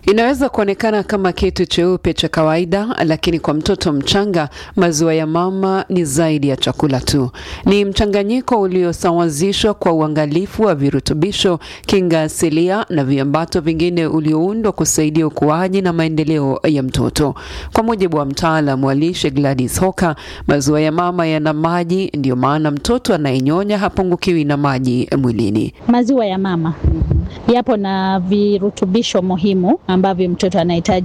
Inaweza kuonekana kama kitu cheupe cha kawaida, lakini kwa mtoto mchanga maziwa ya mama ni zaidi ya chakula tu. Ni mchanganyiko uliosawazishwa kwa uangalifu wa virutubisho, kinga asilia na viambato vingine ulioundwa kusaidia ukuaji na maendeleo ya mtoto. Kwa mujibu wa mtaalam wa lishe Gladys Hoka, maziwa ya mama yana maji, ndiyo maana mtoto anayenyonya hapungukiwi na maji mwilini. Maziwa ya mama yapo na virutubisho muhimu ambavyo mtoto anahitaji